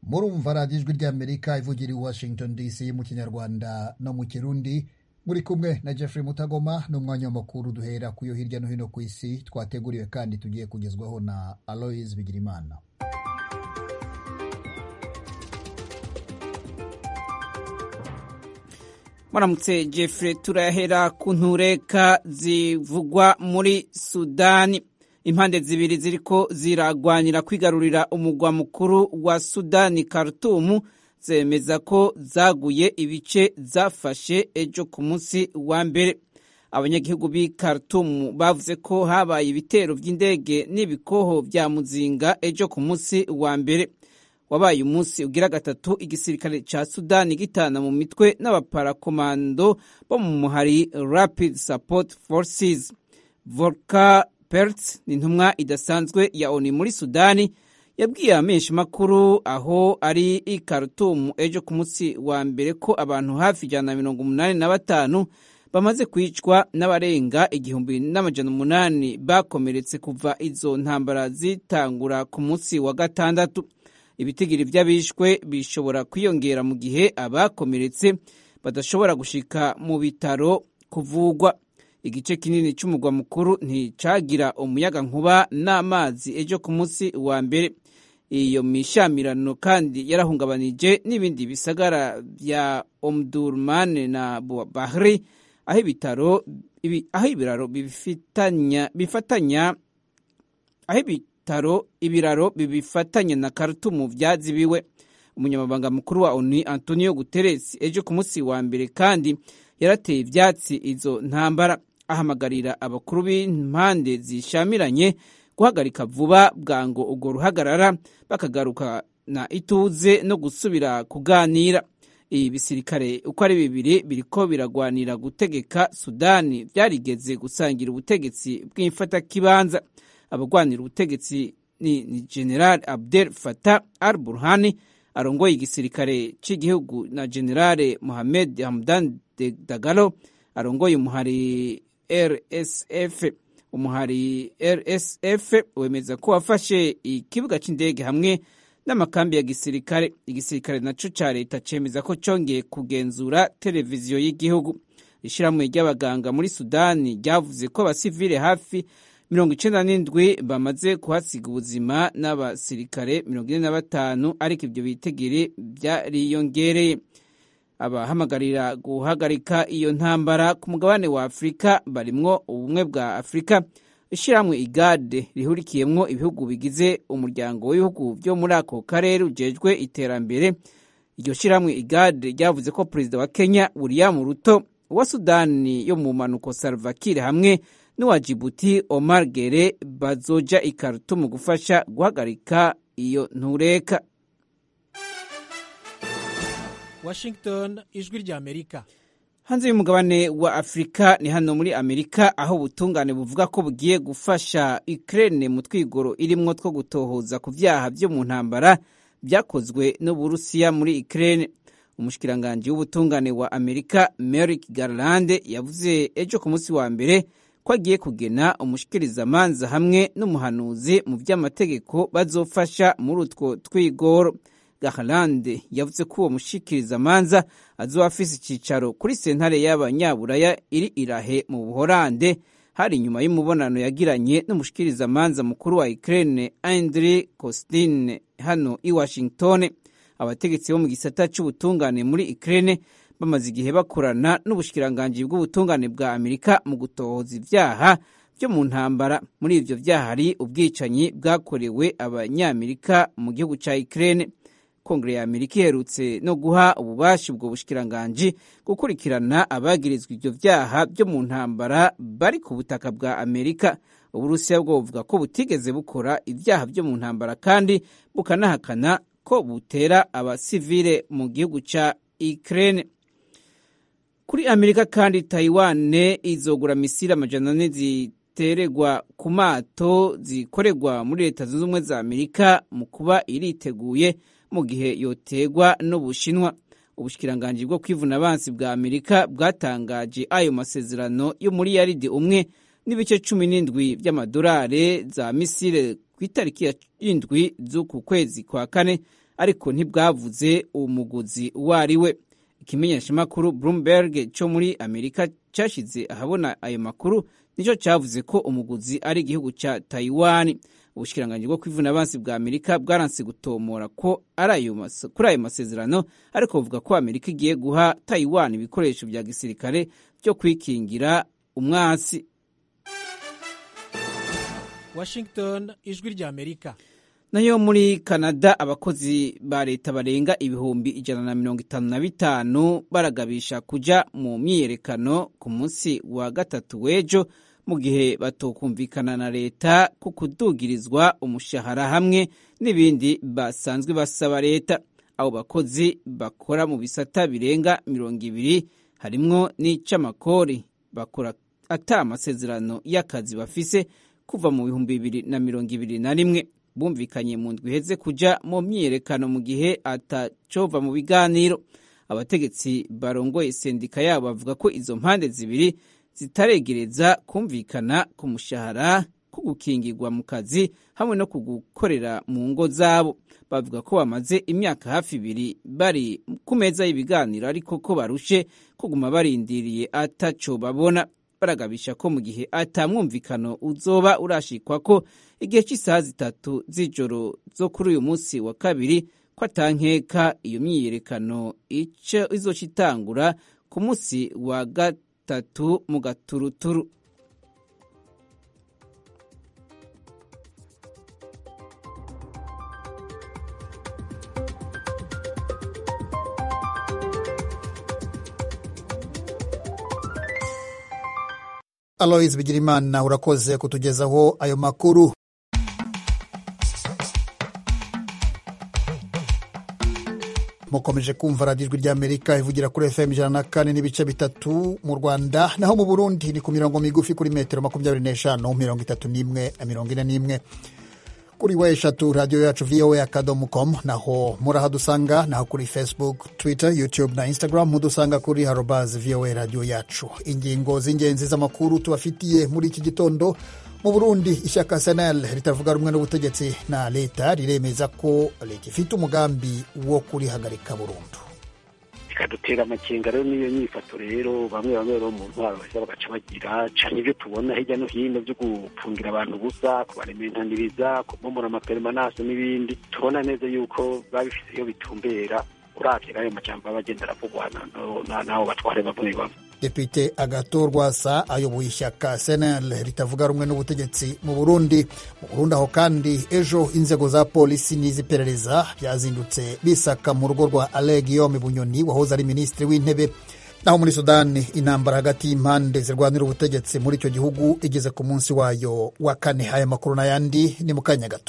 murumva radiyo ijwi ry'amerika ivugira i washington dc mu kinyarwanda no mu kirundi muri kumwe na jeffrey mutagoma n'umwanya w'amakuru duhera ku yo hirya no hino ku isi twateguriwe kandi tugiye kugezwaho na aloise bigirimana muramutse jeffrey turahera ku ntureka zivugwa muri sudani impande zibiri ziriko ziragwanira kwigarurira umugwa mukuru wa sudani Khartoum zemeza ko zaguye ibice zafashe ejo ku munsi wa mbere abanyagihugu b'i Khartoum bavuze ko habaye ibitero by'indege n'ibikoho vya muzinga ejo ku munsi wa mbere wabaye umunsi ugira gatatu igisirikare ca sudani gitana mu mitwe n'abaparakomando bo mu muhari rapid support forces volka Pertz ni intumwa idasanzwe ya ONU muri Sudani yabwiye amenshi makuru aho ari i Khartoum ejo ku munsi wa mbere ko abantu hafi ijana na mirongo umunani na batanu bamaze kwicwa n'abarenga igihumbi n'amajana umunani bakomeretse kuva izo ntambara zitangura ku munsi wa gatandatu ibitigiri vy'abishwe bishobora kwiyongera mu gihe abakomeretse badashobora gushika mu bitaro kuvugwa igice kinini cy'umugwa mukuru nticagira umuyaga nkuba n'amazi ejo ku munsi wa mbere iyo mishamirano kandi yarahungabanije n'ibindi bisagara vya omdurman na bahri aho ibitaro aho ibiraro bifitanya bifatanya aho ibitaro ibiraro bibifatanya na Khartoum vyazibiwe umunyamabanga mukuru wa ONU Antonio Guterres ejo ku munsi wa mbere kandi yarateye ivyatsi izo ntambara ahamagarira abakuru b'impande zishamiranye guhagarika vuba bwango urwo ruhagarara bakagaruka na ituze no gusubira kuganira ibi bisirikare uko ari bibiri biriko biragwanira gutegeka sudani byarigeze gusangira ubutegetsi bw'imfatakibanza abagwanira ubutegetsi ni, ni general abdel fatah al burhani arongoye igisirikare cy'igihugu na generale mohamed hamdan dagalo arongoye umuhari rsf umuhari rsf wemeza ko wafashe ikibuga cy'indege hamwe n'amakambi ya gisirikare igisirikare naco ca leta cemeza ko congeye kugenzura televiziyo y'igihugu ishyirahamwe ry'abaganga muri sudani ryavuze ko abasivile hafi mirongo icenda n'indwi bamaze kuhasiga ubuzima n'abasirikare mirongo ine na batanu ariko ivyo bitegiri vyariyongereye abahamagarira guhagarika iyo ntambara ku mugabane wa afurika barimwo ubumwe bwa afurika ishyirahamwe igade rihurikiyemwo ibihugu bigize umuryango w'ibihugu vyo muri ako karere ujejwe iterambere iryo shyirahamwe igade ryavuze ko perezida wa kenya william ruto wa sudani yo mu mpanuko salvakir hamwe n'uwa jibuti omar gere bazoja i Khartoum gufasha guhagarika iyo ntureka Washington ijwi rya Amerika hanze y'umugabane wa Afurika ni hano muri Amerika aho ubutungane buvuga ko bugiye gufasha Ukraine mu twigoro irimwo two gutohoza ku vyaha vyo mu ntambara vyakozwe n'Uburusiya muri Ukraine umushikiranganji w'ubutungane wa Amerika Merrick Garland yavuze ejo ku munsi wa mbere ko agiye kugena umushikirizamanza hamwe n'umuhanuzi mu vy'amategeko bazofasha muri utwo twigoro Garland yavuze ko uwo mushikirizamanza azoba afise icicaro kuri sentare y'abanyaburaya iri irahe mu buhorande hari inyuma y'umubonano yagiranye n'umushikirizamanza mukuru wa Ukraine Andriy Kostin hano i Washington abategetsi bo mu gisata c'ubutungane muri Ukraine bamaze igihe bakorana n'ubushikiranganji bw'ubutungane bwa Amerika mu gutohoza ivyaha byo mu ntambara muri ivyo vyaha hari ubwicanyi bwakorewe abanyamerika mu gihugu ca Ukraine kongere ya amerika iherutse no guha ububasha ubwo bushikiranganji gukurikirana abagirizwa ivyo vyaha byo mu ntambara bari ku butaka bwa amerika uburusiya bwo buvuga ko butigeze bukora ivyaha byo mu ntambara kandi bukanahakana ko butera abasivile mu gihugu ca ukraine kuri amerika kandi taiwane izogura misiri amajana ane ziteregwa ku mato zikorerwa muri leta zunze ubumwe za amerika mu kuba iriteguye mu gihe yotegwa n'ubushinwa ubushikiranganji bwo kwivuna abansi bwa amerika bwatangaje ayo masezerano yo muri yaridi umwe n'ibice cumi n'indwi by'amadolari za misile ku itariki ya indwi z'uku kwezi kwa kane ariko ntibwavuze uwo muguzi uwo ari we ikimenyeshamakuru bloomberg cyo muri amerika cyashyize ahabona ayo makuru nicyo cyavuze ko umuguzi ari igihugu cya taiwan ubushikiranganji bwo kwivuna abansi bwa amerika bwaranse gutomora ko kuri ayo masezerano ariko buvuga ko amerika igiye guha taiwan ibikoresho bya gisirikare byo kwikingira umwasi washington ijwi rya amerika nayo muri canada abakozi ba leta barenga ibihumbi ijana na mirongo itanu na bitanu baragabisha kuja mu myiyerekano ku munsi wa gatatu w'ejo mu gihe batokumvikana na leta ku kudugirizwa umushahara hamwe n'ibindi basanzwe basaba leta abo bakozi bakora mu bisata birenga mirongo ibiri harimwo n'ic'amakori bakora ata amasezerano y'akazi bafise kuva mu bihumbi bibiri na mirongo ibiri na rimwe bumvikanye mu ndwi iheze kuja mu myiyerekano mu gihe atacova mu biganiro abategetsi barongoye sendika yabo bavuga ko izo mpande zibiri zitaregereza kumvikana ku mushahara ku gukingirwa mu kazi hamwe no ku gukorera mu ngo zabo bavuga ko bamaze imyaka hafi ibiri bari ku meza y'ibiganiro ariko ko barushe kuguma barindiriye ataco babona baragabisha ko mu gihe atamwumvikano uzoba urashikwa ko igihe cy'isaha zitatu z'ijoro zo kuri uyu munsi wa kabiri ko atankeka iyo myiyerekano ico izoca itangura ku munsi wa gatatu mu gaturuturu aloise bigirimana urakoze kutugezaho ayo makuru mukomeje kumva radiyo ijwi ry'amerika ivugira kuri fm ijana na kane n'ibice bitatu mu rwanda naho mu burundi ni ku mirongo migufi kuri metero makumyabiri n'eshanu mirongo itatu n'imwe na mirongo ine n'imwe kuri we eshatu radiyo yacu voa akadomo com naho murahadusanga naho kuri facebook twitter youtube na instagram mudusanga kuri harobaz voa radiyo yacu ingingo z'ingenzi z'amakuru tubafitiye muri iki gitondo mu burundi ishyaka senel ritavuga rumwe n'ubutegetsi na leta riremeza ko leta ifite umugambi wo kurihagarika burundu bikadutera amakenga rero n'iyo nyifato rero bamwe bamwe rero mu ntwaro baheza bagaca bagira cane ibyo tubona hirya no hino byo gufungira abantu ubusa kubarementaniriza kubomora amaperemanase n'ibindi tubona neza yuko babifise iyo bitumbera uravye n'ayo majambo baba bagenda aravugwa n'abo batware bamwe bamwe depite agato rwasa ayoboye ishyaka senel ritavuga rumwe n'ubutegetsi mu burundi mu burundi aho kandi ejo inzego za polisi n'iz'iperereza byazindutse bisaka mu rugo rwa ale guillaume bunyoni wahoze ari minisitiri w'intebe naho muri sudani intambara hagati y'impande zirwanira ubutegetsi muri icyo gihugu igeze ku munsi wayo wa kane aya makuru n'ayandi ni mu kanya gato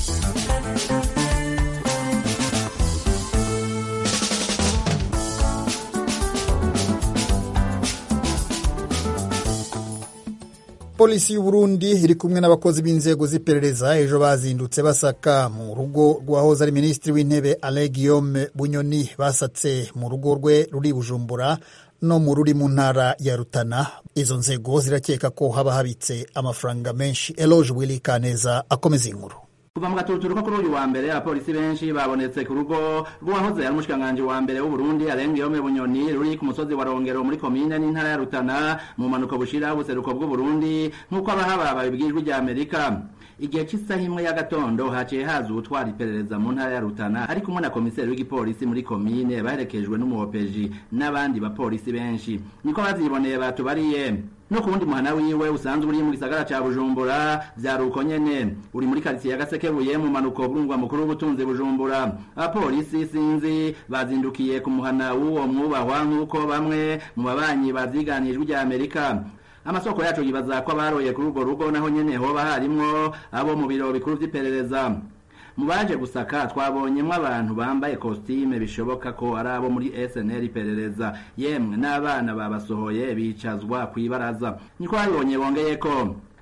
polisi y'uburundi iri kumwe n'abakozi b'inzego z'iperereza ejo bazindutse basaka mu rugo rwahoze ari minisitiri w'intebe ale guillaume bunyoni basatse mu rugo rwe ruri bujumbura no mu ruri mu ntara ya rutana izo nzego zirakeka ko haba habitse amafaranga menshi eloge willy kaneza akomeza inkuru kuva mu gaturuturu ko kuri uyu wa mbere abapolisi benshi babonetse ku rugo rw'uwahoze ari umushikiranganji wa mbere w'uburundi arenga yome bunyoni ruri ku musozi wa rongero muri komine n'intara ya rutana mu mpanuka bushira ubuseruko bw'uburundi nk'uko abahaba babibwirijwe rya amerika igihe cy'isaha imwe y'agatondo haciye haza uwutwara iperereza mu ntara ya rutana ari kumwe na komiseri w'igipolisi muri komine baherekejwe n'umuhopeji n'abandi bapolisi benshi niko baziboneye batubariye no ku wundi muhana wiwe usanzwe uri mu gisagara ca bujumbura vyari uko nyene uri muri karitsiye ya gasekebuye mu manuko bw'umugwa mukuru w'ubutunzi bujumbura abapolisi sinzi bazindukiye ku muhana w'uwo mwubahwa nk'uko bamwe mu babanyi bavyiganijwe rya amerika amasoko yacu yibaza ko abaroye kuri urwo rugo naho nyene hoba harimwo abo mu biro bikuru vy'iperereza mu baje gusaka twabonyemwo abantu bambaye kositime bishoboka ko ari abo muri SNL iperereza yemwe n'abana babasohoye bicazwa kw'ibaraza niko babibonye bongeye ko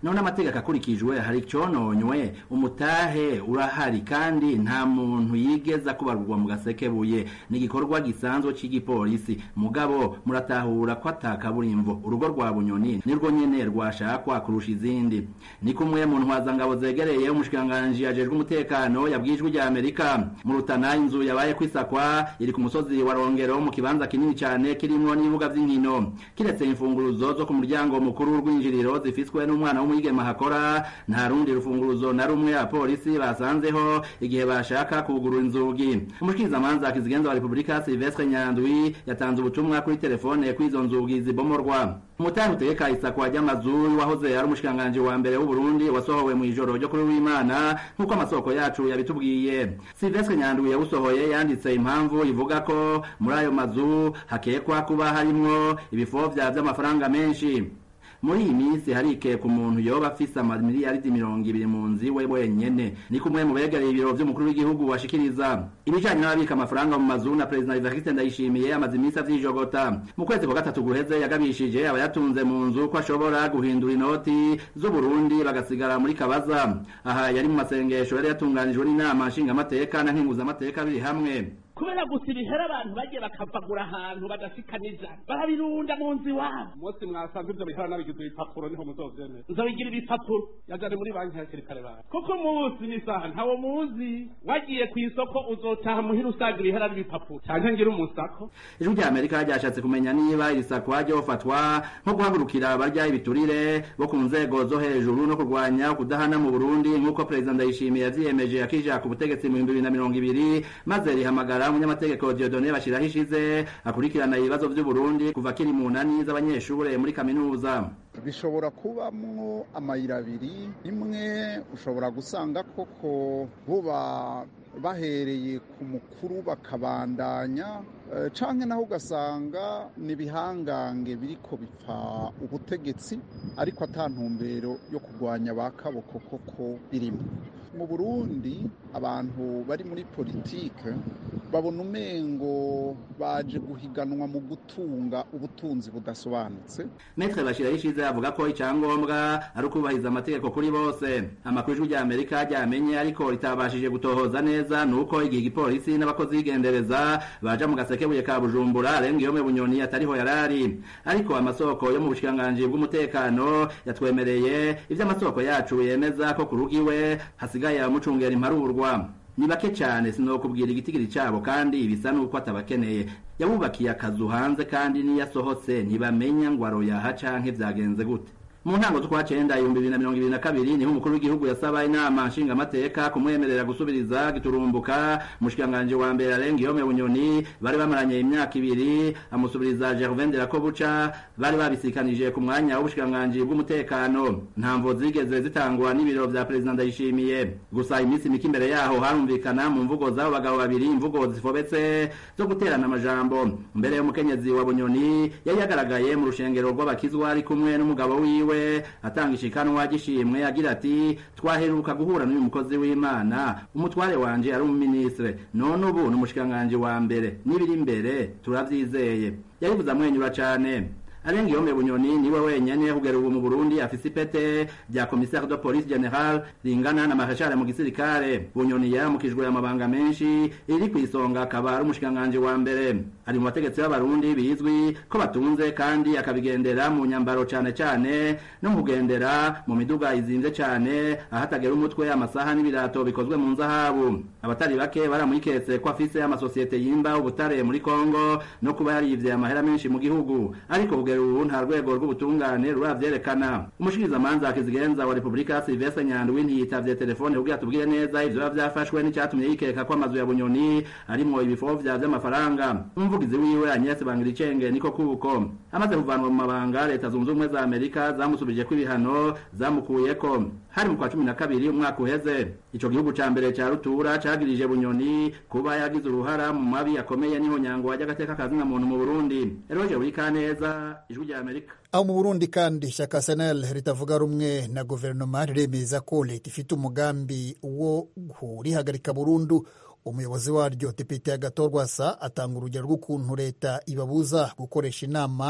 none amategeko akurikijwe hari icononywe umutahe urahari kandi nta muntu yigeza kubarurwa mu gasekebuye ni igikorwa gisanzwe c'igipolisi mugabo muratahura ko atakaburimvo urugo rwa bunyoni nirwo nyene rwashakwa kurusha izindi ni kumwe mu ntwazangabo zegereye umushikiranganji ajejwe umutekano yabwijwe rya amerika mu rutana inzu yabaye kwisakwa iri ku musozi wa rongero mu kibanza kinini cane kirimwo n'ibibuga vy'inkino kiretse imfunguruzo zo ku muryango mukuru w'urwinjiriro zifiswe n'umwana w'umwigema hakora nta rundi rufunguruzo na rumwe abapolisi basanzeho igihe bashaka kugurura inzugi umushikirizamanza kizigenza wa repubulika silvestre nyandwi yatanze ubutumwa kuri telefone kw'izo nzugi zibomorwa umutanga utegeka isakwa ry'amazu wahoze ari umushikiranganji wa mbere w'uburundi wasohowe mu ijoro ryo kuri w'imana nk'uko amasoko yacu yabitubwiye silvestre nyandwi yawusohoye yanditse impamvu ivuga ko muri ayo mazu hakekwa kuba harimwo ibifovya vy'amafaranga menshi muri iyi minsi harike ku muntu yoba afise amamiliyaridi mirongo ibiri mu nzu iwe wenyene ni kumwe mu begereye ibiro vy'umukuru w'igihugu washikiriza ibijanye n'ababika amafaranga mu mazu na perezida Evariste Ndayishimiye amaze iminsi avyijogota mu kwezi kwa gatatu guheze yagabishije abayatunze mu nzu ko ashobora guhindura inoti z'Uburundi bagasigara muri kabaza aha yari mu masengesho yari yatunganijwe n'inama nshingamateka na nkenguzamateka biri hamwe kubera gusa ibihera abantu bagiye bakavagura ahantu badashikaniza barabirunda mu nzu iwabo umunsi mwasanze ivyo bihera nabigize ibipapuro niho muzovyemera nzobigira ibipapuro yajane muri banki hakiri kare bawe kuko umunsi n'isaha ntawo muzi wagiye ku isoko uzotaha muhira usanga ibihera n'ibipapuro canke ngira umusako ijwi rya amerika ryashatse kumenya niba iri sakwa ryofatwa nko guhagurukira abarya ibiturire bo ku nzego zo hejuru no kurwanya kudahana mu burundi nk'uko perezida ndayishimiye yavyiyemeje akija ku butegetsi mu bihumbi bibiri na mirongo ibiri maze rihamagara umunyamategeko Dieudonné Bashiraho ishize akurikirana ibibazo vy'Uburundi kuva kiri mu nani z'abanyeshure muri kaminuza bishobora kubamwo amayira abiri imwe ushobora gusanga koko buba bahereye ku mukuru bakabandanya canke naho ugasanga ni ibihangange biriko bipfa ubutegetsi ariko ata ntumbero yo kurwanya ba kaboko koko birimo mu burundi abantu bari muri politike babona umengo baje guhiganwa mu gutunga ubutunzi budasobanutse metre bashiraho ishize avuga ko icyangombwa ari ukubahiriza amategeko kuri bose amakuru ijwi rya amerika ryamenye ariko ritabashije gutohoza neza ni uko igihe igipolisi n'abakozi b'igendereza baja mu gasekebuye ka bujumbura arenga iyo bunyoni atariho yarari ariko amasoko yo mu bushikiranganji bw'umutekano yatwemereye ivyo amasoko yacu yemeza ko ku rugo iwe hasigaye abamucungera imparurwa ni bake cyane sinokubwira igitigiri cyabo kandi bisa nuko atabakeneye yabubakiye akazu hanze kandi niyo asohotse ntibamenya ngo aroyaha canke vyagenze gute mu ntango z'ukwa cenda ibihumbi bibiri na mirongo ibiri na kabiri niho umukuru w'igihugu yasaba inama nshingamateka kumwemerera gusubiriza giturumbuka umushikiranganji wa mbere arenga iyo bunyoni bari bamaranye imyaka ibiri amusubiriza gervain de rakobuca bari babisikanije ku mwanya w'ubushikiranganji bw'umutekano ntamvo zigeze zitangwa n'ibiro vya perezida ndayishimiye gusa iminsi mike imbere yaho harumvikana mu mvugo z'abo bagabo babiri imvugo zifobetse zo guterana amajambo mbere y'umukenyezi wa bunyoni yari yagaragaye mu rushengero rw'abakizwa ari kumwe n'umugabo wiwe atanga ishikanwa gishimwe agira ati twaheruka guhura n'uyu mukozi w'imana umutware wanje ari umuminisitire none ubu ni umushikiranganji wa mbere n'ibiri imbere turavyizeye yabivuze amwenyura cane arenga iyo bunyoni niwe wenyene kugera ubu mu Burundi afise ipete rya commissaire de police general ringana na marechal mu gisirikare bunyoni yaramukijwe amabanga menshi iri ku isonga akaba ari umushikiranganji wa mbere ari mu bategetsi b'abarundi bizwi ko batunze kandi akabigendera mu nyambaro cane cane no mu kugendera mu miduga izinze cane ahatagera umutwe amasaha n'ibirato bikozwe mu nzahabu abatari bake baramwiketse ko afise amasosiyete yimba ubutare muri Kongo no kuba yarivye amahera menshi mu gihugu ariko kugera ubu nta rwego rw'ubutungane ruravyerekana umushikirizamanza kizigenza wa repubulika silvestre nyandwi ntiyitavye telefone kugira tubwire neza ivyo biba vyafashwe n'icyatumye yikeka ko amazu ya bunyoni arimwo ibifovya vy'amafaranga umuvugizi wiwe agnes bangiricenge niko kuko amaze kuvanwa mu mabanga leta zunze ubumwe za amerika zamusubijeko ibihano zamukuyeko hari mu kwa cumi na kabiri umwaka uheze ico gihugu ca mbere ca rutura cagirije bunyoni kuba yagize uruhara mu mabi akomeye n'ihonyango ry'agateka kazina muntu mu burundi eroje burikaneza ijwi rya amerika aho mu burundi kandi ishyaka senel ritavuga rumwe na guverinoma riremeza ko leta ifite umugambi wo kurihagarika burundu umuyobozi waryo depite agatorwasa atanga urugero rw'ukuntu leta ibabuza gukoresha inama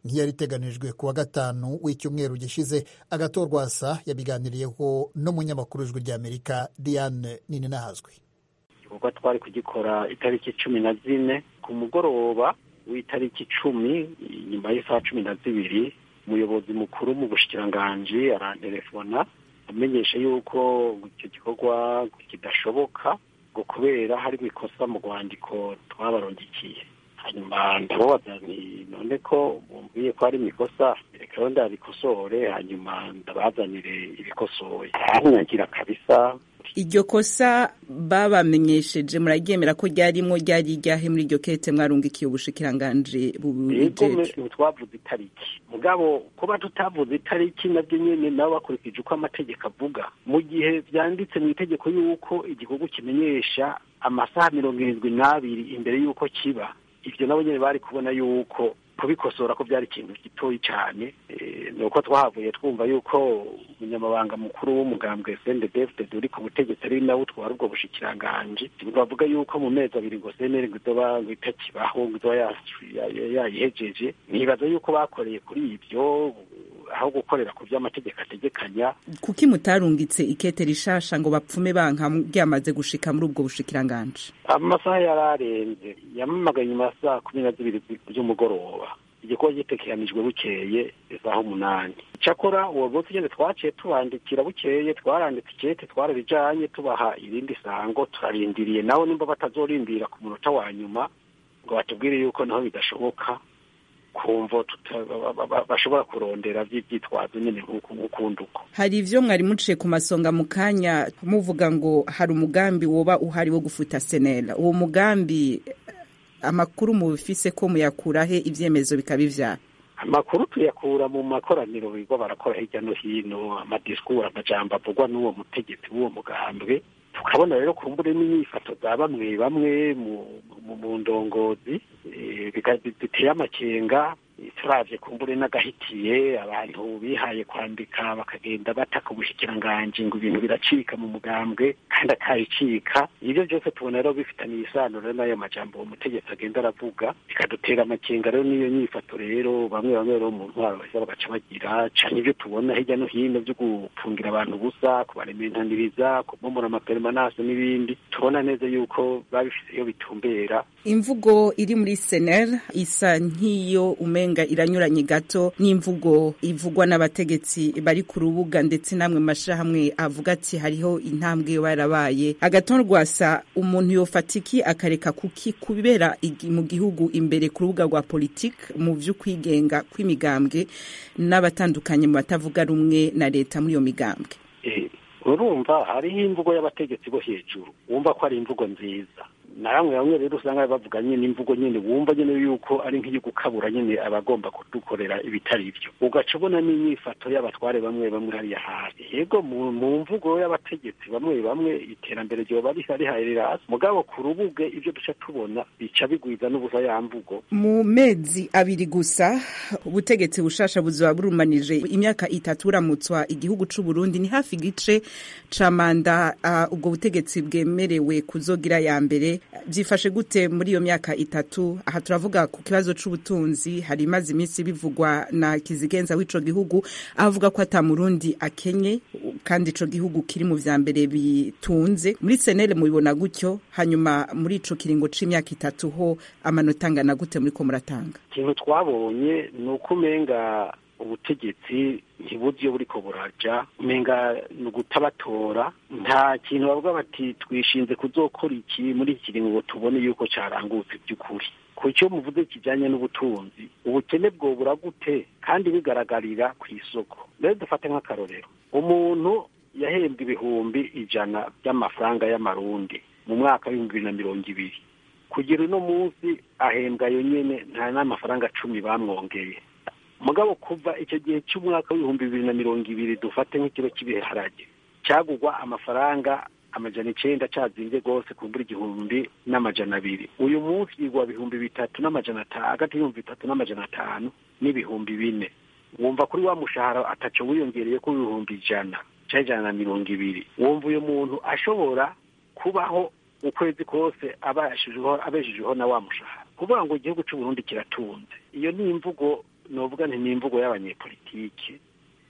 nk'iyari iteganijwe ku wa gatanu w'icyumweru gishize agatorwasa yabiganiriyeho n'umunyamakuru w'ijwi ry'amerika diane nininahazwi igikorwa twari kugikora itariki cumi na zine ku mugoroba w'itariki icumi nyuma y'isaha cumi na zibiri umuyobozi mukuru mu bushikiranganji arantelefona amenyesha yuko icyo gikorwa kidashoboka ngo kubera hari ikosa mu rwandiko twabarondikiye hanyuma ndababaza nti none ko bumviye ko hari ikosa reka rero ndabikosore hanyuma ndabazanire ibikosoye aranyagira kabisa iryo kosa babamenyesheje muraryemera ko ryarimo ryari iryahe muri iryo kete mwarungikiye ubushikiranganji bubijeje twavuze itariki mugabo kuba tutavuze itariki nabyo nyene nabo bakurikije uko amategeko avuga mu gihe vyanditse mu itegeko yuko igikorwa kimenyesha amasaha mirongo irindwi n'abiri imbere y'uko kiba ivyo nabo nyene bari kubona yuko kubikosora ko byari ikintu gitoyi cyane ni uko twahavuye twumva yuko umunyamabanga mukuru w'umugambwe sendedefted uri ku butegetsi ari nawe utwara ubwo bushikiranganji bavuga yuko mu mezi abiri ngo seneri ngo izoba ngo itakibaho ngo izoba yayihejeje nibaza yuko bakoreye kuri ibyo aho gukorera ku by'amategeko ategekanya kuki mutarungitse ikete rishasha ngo bapfume banka ryamaze gushika muri ubwo bushikiranganji amasaha yararenze yamamagaye nyuma ya saa kumi na zibiri z'umugoroba igikorwa gitekeranijwe bukeye isaha umunani cyakora uwo munsi nyine twaciye tubandikira bukeye twaranditse ikete twararijanye tubaha irindi sango turarindiriye nawe nimba batazorindira ku munota wa nyuma ngo batubwire yuko naho bidashoboka kumva bashobora kurondera by'ibyitwazo nyine nk'ukundi uko hari ivyo mwari muciye ku masonga mu kanya muvuga ngo hari umugambi woba uhari wo gufuta senera uwo mugambi amakuru mubifise ko muyakurahe ivyemezo bikaba ivyara amakuru tuyakura mu makoraniro bigo barakora hirya no hino amadisikuru amajambo avugwa n'uwo mutegetsi w'uwo mugambwe tukabona rero kumbure n'inyifato za bamwe bamwe mu ndongozi biteye amakenga turavye kumbure n'agahitiye abantu bihaye kwandika bakagenda bataka ubushikiranganji ngo ibintu biracika mu mugambwe kandi akabicika ibyo byose tubona rero bifitaniye isano rero n'ayo majambo uwo mutegetsi agenda aravuga bikadutera amakenga rero n'iyo nyifato rero bamwe bamwe rero mu ntwaro baheza bagaca bagira cane ibyo tubona hirya no hino byo gufungira abantu ubusa kubarementaniriza kubomora amaperemanase n'ibindi tubona neza yuko babifise iyo bitumbera imvugo iri muri sener isa nk'iyo umenga iranyuranye gato n'imvugo ivugwa n'abategetsi bari ku rubuga ndetse namwe mashirahamwe avuga ati hariho intambwe barabaye agatorwasa umuntu yofatiki akareka kuki kubera mu gihugu imbere ku rubuga rwa politike mu vy'ukwigenga kw'imigambwe n'abatandukanye mu batavuga rumwe na leta muri iyo migambwe urumva hariho imvugo y'abategetsi bo hejuru wumva ko ari imvugo nziza na bamwe bamwe rero usanga bavuga nyine imvugo nyine wumva nyine yuko ari nk'iyo gukabura nyine abagomba kudukorera ibitari byo ugaca ubona n'inyifato y'abatware bamwe bamwe hariya hasi yego mu mvugo y'abategetsi bamwe bamwe iterambere ryoba riharira hasi mugabo ku rubuge ibyo duca tubona bica bigwiza n'ubusa ya mvugo mu mezi abiri gusa ubutegetsi bushasha buzoba burumanije imyaka itatu buramutswa igihugu c'u Burundi ni hafi igice ca manda uh, ubwo butegetsi bwemerewe kuzogira ya mbere byifashe gute muri iyo myaka itatu aha turavuga ku kibazo c'ubutunzi hari imaze iminsi bivugwa na kizigenza w'ico gihugu avuga ko ata murundi akenye kandi ico gihugu kiri mu vya mbere bitunze muri senere mubibona gutyo hanyuma muri ico kiringo c'imyaka itatu ho amanota angana gute muriko muratanga ikintu twabonye ni uko umenga ubutegetsi ntibuzi iyo buriko buraja umenga ni ugutabatora nta kintu bavuga bati twishinze kuzokora iki muri iki kiringo ngo tubone yuko carangutse by'ukuri ku cyo muvuze kijanye n'ubutunzi ubukene bwobura gute kandi bigaragarira ku isoko rero dufate nk'akarorero umuntu yahembwa ibihumbi ijana by'amafaranga y'amarundi mu mwaka w'ibihumbi bibiri na mirongo ibiri kugira uno munsi ahembwa yo nyene nta n'amafaranga cumi bamwongeye mugabo kuva icyo gihe cy'umwaka w'ibihumbi bibiri na mirongo ibiri dufate nk'ikiro cy'ibiharage cyagugwa amafaranga amajana icenda cazinze rwose kumbura igihumbi n'amajana abiri uyu munsi yigwa bihumbi bitatu n'amajana atanu hagati y'ibihumbi bitatu n'amajana atanu n'ibihumbi bine wumva kuri wa mushahara ataco wiyongereye ko ibihumbi ijana ca ijana na mirongo ibiri wumva uyu muntu ashobora kubaho ukwezi kose abeshejeho na wa mushahara kuvuga ngo igihugu c'uburundi kiratunze iyo ni imvugo novuga nti ni imvugo y'abanyepolitike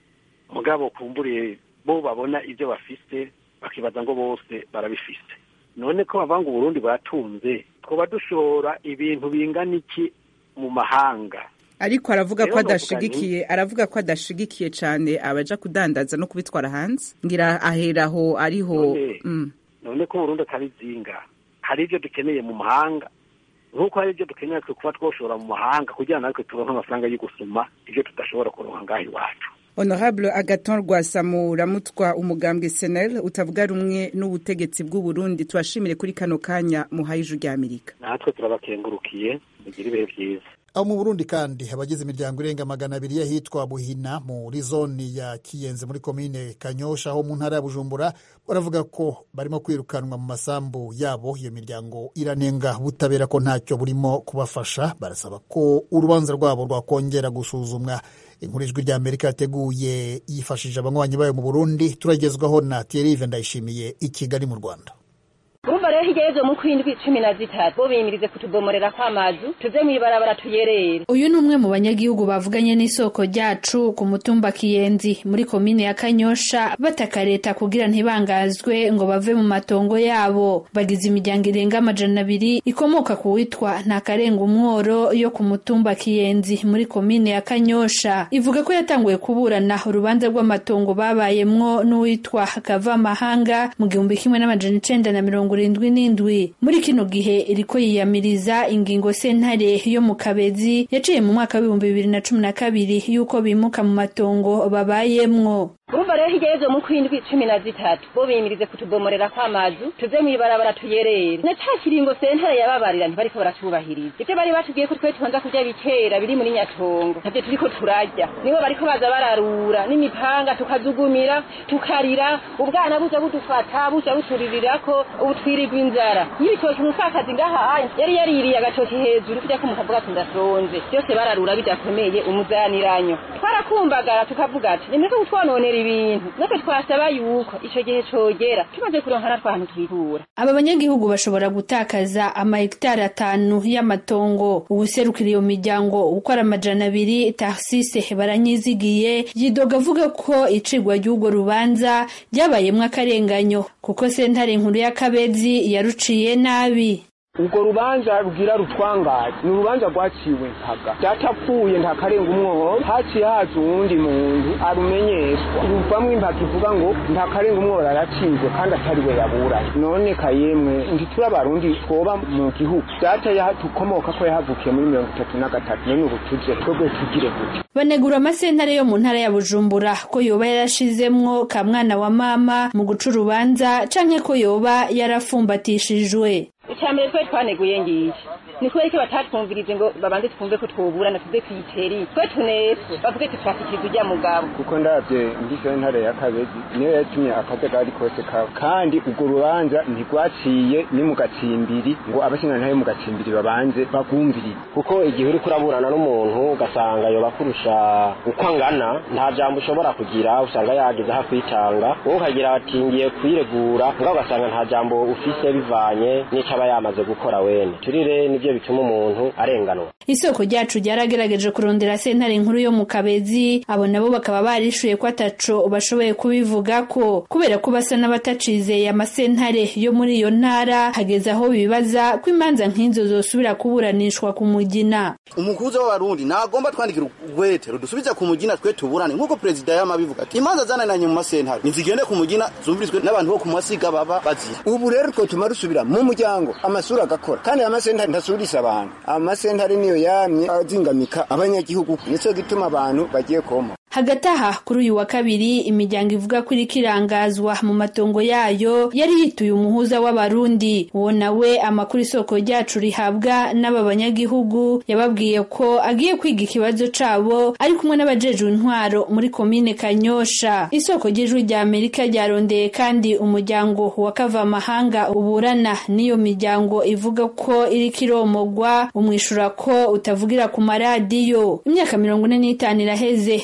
mugabo kumburiye bo babona ibyo bafise bakibaza ngo bose barabifise none ko bavuga ngo uburundi buratunze twoba dushora ibintu bingana iki mu mahanga ariko aravuga ko Rero novuga adashigikiye aravuga ko adashigikiye cyane abaja kudandaza no kubitwara hanze ngira aheraho ariho None- mm. none ko uburundi atari zinga hari ibyo dukeneye mu mahanga nk'uko hari ibyo dukeneye twe kuba twoshora mu mahanga kugira natwe turonke amafaranga yo gusuma ibyo tudashobora kuronka ngaho iwacu honorable agaton rwasamu uramutwa umugambwe senel utavuga rumwe n'ubutegetsi bw'u Burundi tubashimire kuri kano kanya muhaye ijwi rya amerika natwe turabakengurukiye mugire ibihe byiza aho mu burundi kandi abagize imiryango irenga magana abiri y'ahitwa buhina muri zoni ya kiyenze muri komine kanyosha ho mu ntara ya bujumbura baravuga ko barimo kwirukanwa mu masambu yabo iyo miryango iranenga ubutabera ko ntacyo burimo kubafasha barasaba ko urubanza rwabo rwakongera gusuzumwa inkuru ijwi rya amerika yateguye yifashishije abanywanyi bayo mu burundi turagezwaho na thierry ndayishimiye i kigali mu rwanda urumva rero hirya y'ejo mu kwindwi cumi na zitatu bo biyimirize kutubomorera kw'amazu tuze mw'ibarabara tuyerere uyu ni umwe mu banyagihugu bavuganye n'isoko ryacu ku mutumba kiyenzi muri komine ya kanyosha bataka leta kugira ntibangazwe ngo bave mu matongo yabo bagize imiryango irenga amajana abiri ikomoka ku witwa ntakarenga umworo yo ku mutumba kiyenzi muri komine ya kanyosha ivuga ko yatanguye kuburana urubanza rw'amatongo babayemwo n'uwitwa kavamahanga mu gihumbi kimwe n'amajana icenda na mirongo irindwi n'indwi muri kino gihe iriko yiyamiriza ingingo sentare yo mu kabezi yaciye mu mwaka w'ibihumbi bibiri na cumi na kabiri y'uko bimuka mu matongo babayemwo urumva rero hirya y'ejo mu kwindwi cumi na zitatu bo biyimirize kutubomorera kw'amazu tuze mw'ibarabara tuyerere na ca kiringo sentare yababarira ntibariko baracubahiriza ivyo bari batubwiye ko twe tubanza kurya bikera biri muri nyatongo navyo turiko turarya nibo bariko baza bararura n'imipanga tukazugumira tukarira ubwana buja budufata buja buturirirako ubu twirirwa inzara y'ibitoki umupfakazi ngaha yari yaririye agatoki hejuru kujya ko mukavuga ati ndasonze byose bararura bidakomeye umuzaniranyo twarakumbagara tukavuga ati nimureke kutwononera ibintu natwe twasaba yuko ico gihe cogera tumaze kuronka natwe ahantu twikura aba banyagihugu bashobora gutakaza amahegitari atanu y'amatongo uwuserukira iyo miryango ukora amajana abiri tarsise baranyizigiye yidoga avuga ko icigwa ry'urwo rubanza ryabayemwo akarenganyo kuko sentare nkuru y'akabezi yaruciye nabi urwo rubanza rugira rutwangaje ni urubanza rwaciwe mpaga byatapfuye nta karenga umwohoro haciye haza uwundi muntu arumenyeshwa ruvamwo impaka ivuga ngo nta karenga umwohoro aracizwe kandi atari we yaburanye none kayemwe ntituri abarundi twoba mu gihugu data tukomoka ko yahavukiye muri mirongo itatu na gatatu none ubu tuje twebwe tugire gute banegura amasentare yo mu ntara ya bujumbura ko yoba yarashizemwo ka mwana wa mama mu guca urubanza canke ko yoba yarafumbatishijwe icambere twe twaneguye ngiye ni kubera ko batatwumvirize ngo babanze twumve ko twoburana tuze kwiteri twe tuneswe bavuge ko twashikiriza ujya mugabo kuko ndabye ngize ntare ya kabezi niyo yatumye akajagari kose kawe kandi urwo rubanza ntirwaciye ni mu gacimbiri ngo abashingantahe mu gacimbiri babanze bagumvirize kuko igihe uri kuraburana n'umuntu ugasanga yoba kurusha uko angana nta jambo ushobora kugira usanga yageze aho kwitanga wowe ukagira ati ngiye kwiregura ngaho ugasanga nta jambo ufise bivanye n'ico aba yamaze gukora wene turire nivyo bituma umuntu arenganwa isoko ryacu ryaragerageje kurondera sentare nkuru yo mu kabezi abo nabo bakaba barishuye ko ataco bashoboye kubivugako kubera ko basa n'abatacizeye amasentare yo muri iyo ntara hageze aho bibaza ko imanza nk'izo zosubira kuburanishwa ku mugina umukuza w'abarundi nagomba twandikira urwete rudusubiza ku mugina twe tuburane nk'uko perezida yamabivuga ati imanza zananiranye mu masentare nizigende ku mugina zumvirizwe n'abantu bo ku masiga baba bazira ubu rero twotuma rusubira mu muryango amasura agakora kandi amasentare ntasubirisa abantu amasentare niyo yamye azingamika abanyagihugu nico gituma abantu bagiye koma hagati aha kuri uyu wa kabiri imiryango ivuga ko iriko irangazwa mu matongo yayo yari yituye umuhuza w'abarundi uwo nawe amakuru isoko ryacu rihabwa n'aba banyagihugu yababwiye ko agiye kwiga ikibazo cabo ari kumwe n'abajejwe intwaro muri komine kanyosha isoko ry'ijwi rya amerika ryarondeye kandi umuryango wa kavamahanga uburana n'iyo miryango ivuga ko iriko iromogwa umwishura ko utavugira ku maradiyo imyaka mirongo ine n'itanu iraheze uru rubanza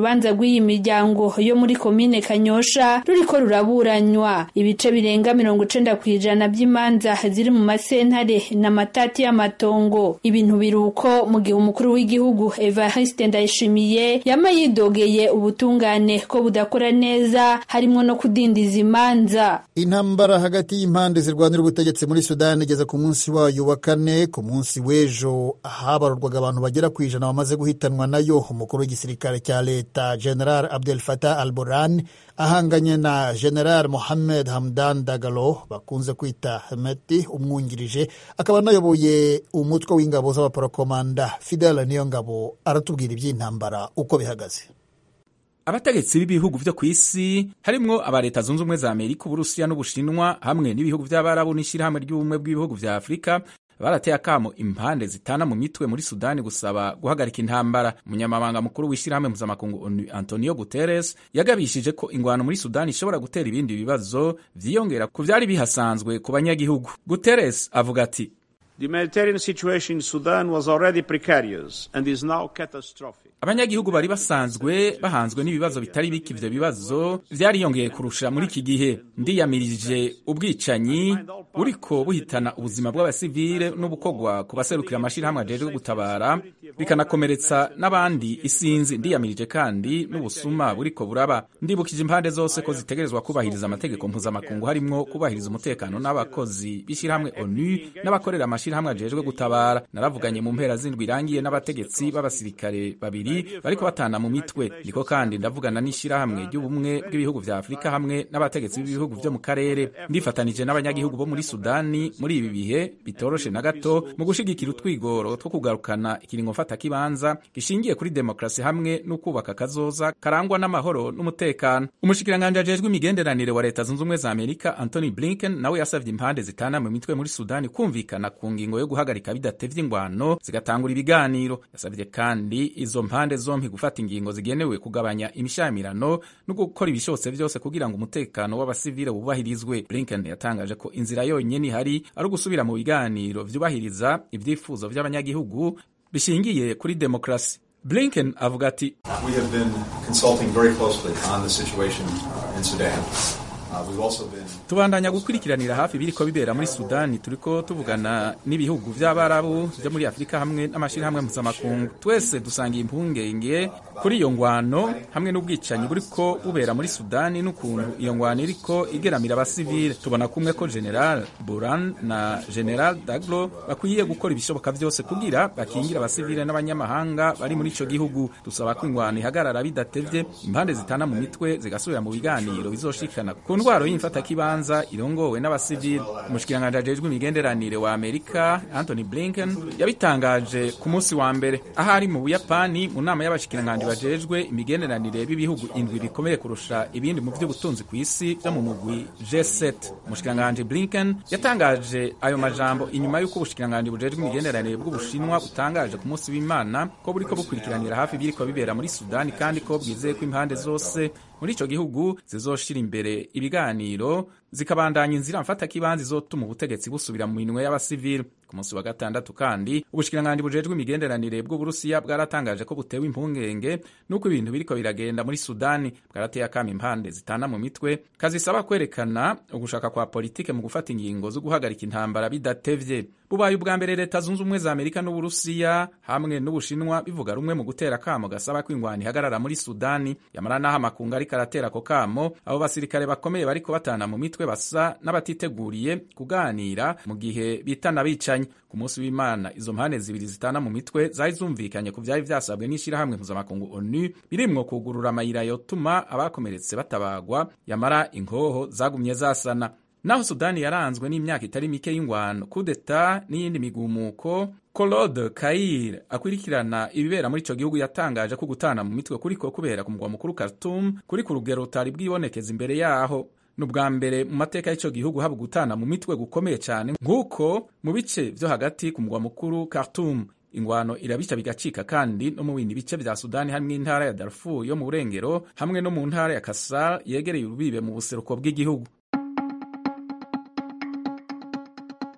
urubanza rw'iyi miryango yo muri komine kanyosha ruriko ruraburanywa ibice birenga mirongo icenda ku ijana by'imanza ziri mu masentare n'amatati y'amatongo ibintu biruko mu gihe umukuru w'igihugu evariste ndayishimiye yama yidogeye ubutungane ko budakora neza harimwo no kudindiza imanza intambara hagati y'impande zirwanira ubutegetsi muri sudani igeze ku munsi wayo wa kane ku munsi w'ejo habarurwaga abantu bagera ku ijana bamaze guhitanwa nayo umukuru w'igisirikare cya leta general abdel fatah al buran ahanganye na general mohamed hamdan dagalo bakunze kwita hemeti umwungirije akaba anayoboye umutwe w'ingabo z'abaporokomanda fidel niyo ngabo aratubwira iby'intambara uko bihagaze abategetsi b'ibihugu vyo ku isi harimwo aba leta zunze ubumwe za amerika uburusiya n'ubushinwa hamwe n'ibihugu vy'abarabu n'ishirahamwe ry'ubumwe bw'ibihugu vya afurika barateye akamo impande zitana mu mitwe muri sudani gusaba guhagarika intambara umunyamabanga mukuru w'ishyirahamwe mpuzamakungu onu antonio guterres yagabishije ko ingwano muri sudani ishobora gutera ibindi bibazo vyiyongera ku vyari bihasanzwe ku banyagihugu guterres avuga ati The humanitarian situation in Sudan was already precarious and is now catastrophic. abanyagihugu bari basanzwe bahanzwe n'ibibazo bitari bike ivyo bibazo vyariyongeye kurusha muri iki gihe ndiyamirije ubwicanyi buriko buhitana ubuzima bw'abasivile n'ubukogwa ku baserukira amashirahamwe ajejwe gutabara bikanakomeretsa n'abandi isinzi ndiyamirije kandi n'ubusuma buriko buraba ndibukije impande zose ko zitegerezwa kubahiriza amategeko mpuzamakungu harimwo kubahiriza umutekano n'abakozi b'ishirahamwe onu n'abakorera amashirahamwe ajejwe gutabara naravuganye mu mpera z'indwi irangiye n'abategetsi b'abasirikare babiri bariko batana mu mitwe niko kandi ndavugana n'ishirahamwe ry'ubumwe bw'ibihugu vya afurika hamwe n'abategetsi b'ibihugu vyo mu karere ndifatanije n'abanyagihugu bo muri sudani muri ibi bihe bitoroshe na gato mu gushigikira utwigoro two kugarukana ikiringo mfatakibanza gishingiye kuri demokarasi hamwe n'ukubaka kazoza karangwa n'amahoro n'umutekano umushikiranganji ajejwe imigenderanire wa leta zunze ubumwe za amerika anthony blinken nawe yasavye impande zitana mu mitwe muri sudani kumvikana ku ngingo yo guhagarika bidatevye ingwano zigatangura ibiganiro yasavye kandi izo mpande zompi gufata ingingo zigenewe kugabanya imishamirano no gukora ibishobotse vyose kugira ngo umutekano w'abasivile wubahirizwe blinken yatangaje ko inzira yonyene ihari ari ugusubira mu biganiro vyubahiriza ivyifuzo vy'abanyagihugu bishingiye kuri demokarasi blinken avuga ati We have been consulting very closely on the situation uh, in Sudan. Uh, we've also been tubandanya gukurikiranira hafi biriko bibera muri sudani turiko tuvugana n'ibihugu vy'abarabu vyo muri afurika hamwe n'amashirahamwe mpuzamakungu twese dusangiye impungenge kuri iyo ngwano hamwe n'ubwicanyi buriko bubera muri sudani n'ukuntu iyo ngwano iriko igeramira abasivile tubona kumwe ko general buran na general daglo bakwiye gukora ibishoboka vyose kugira bakingire abasivile n'abanyamahanga bari muri ico gihugu dusaba ko ingwano ihagarara bidatevye impande zitana mu mitwe zigasubira mu biganiro bizoshikana ku ndwaro y'imfatakibanza irongowe n'abasivili umushikiranganji ajejwe imigenderanire wa amerika anthony blinken yabitangaje ku munsi wa mbere aho ari mu buyapani mu nama y'abashikiranganji bajejwe imigenderanire b'ibihugu indwi bikomeye kurusha ibindi mu vy'ubutunzi ku isi vyo mu mugwi g7 umushikiranganji blinken yatangaje ayo majambo inyuma y'uko ubushikiranganji bujejwe imigenderanire bw'ubushinwa butangaje ku munsi w'imana ko buriko bukurikiranira hafi biriko bibera muri sudani kandi ko bwizeye ko impande zose muri ico gihugu zizoshira imbere ibiganiro zikabandanya inzira mfatakibanza izotuma ubutegetsi busubira mu minwe y'abasivili ku munsi wa gatandatu kandi ubushikiranganji bujejwe imigenderanire bw'uburusiya bwaratangaje ko butewe impungenge n'uko ibintu biriko biragenda muri sudani bwarateye akama impande zitana mu mitwe kazisaba kwerekana ugushaka kwa politike mu gufata ingingo zo guhagarika intambara bidatevye bubaye ubwa mbere leta zunze ubumwe za amerika n'uburusiya hamwe n'ubushinwa bivuga rumwe mu gutera akamo gasaba ko ingwano ihagarara muri sudani yamara n'aho amakungu ariko aratera ako kamo abo basirikare bakomeye bariko batana mu mitwe basa n'abatiteguriye kuganira mu gihe bitana bicanye ku munsi w'imana izo mpande zibiri zitana mu mitwe zari zumvikanye ku vyari vyasabwe n'ishirahamwe mpuzamakungu onu birimwo kugurura amayira yotuma abakomeretse batabagwa yamara inkoho zagumye zasana naho sudani yaranzwe n'imyaka itari mike y'ingwano kudeta n'iyindi migumuko Claude Kair akurikirana ibibera muri ico gihugu yatangaje ko gutana mu mitwe kuriko kubera ku mugwa mukuru Khartoum kuri ku rugero rutari bwibonekeza imbere yaho ni ubwa mbere mu mateka y'ico gihugu haba gutana mu mitwe gukomeye cyane nk'uko mu bice vyo hagati ku mugwa mukuru Khartoum ingwano irabica bigacika kandi no mu bindi bice vya sudani hamwe n'intara ya darfur yo mu burengero hamwe no mu ntara ya kasar yegereye urubibe mu buseruko bw'igihugu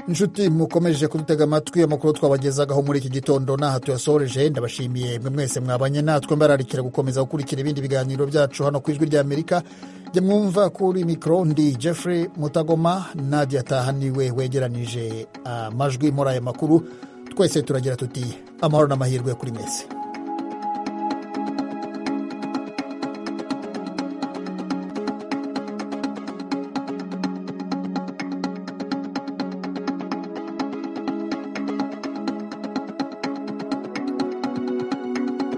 inshuti mukomeje kudutega amatwi amakuru twabagezagaho muri iki gitondo n'aha tuyasoreje ndabashimiye mwe mwese mwabanye natwe mbararikira gukomeza gukurikira ibindi biganiro byacu hano ku ijwi ry'amerika jya mwumva kuri mikoro ndi jeffrey mutagoma nadia tahaniwe wegeranije amajwi muri aya makuru twese turagira tuti amahoro n'amahirwe kuri mwese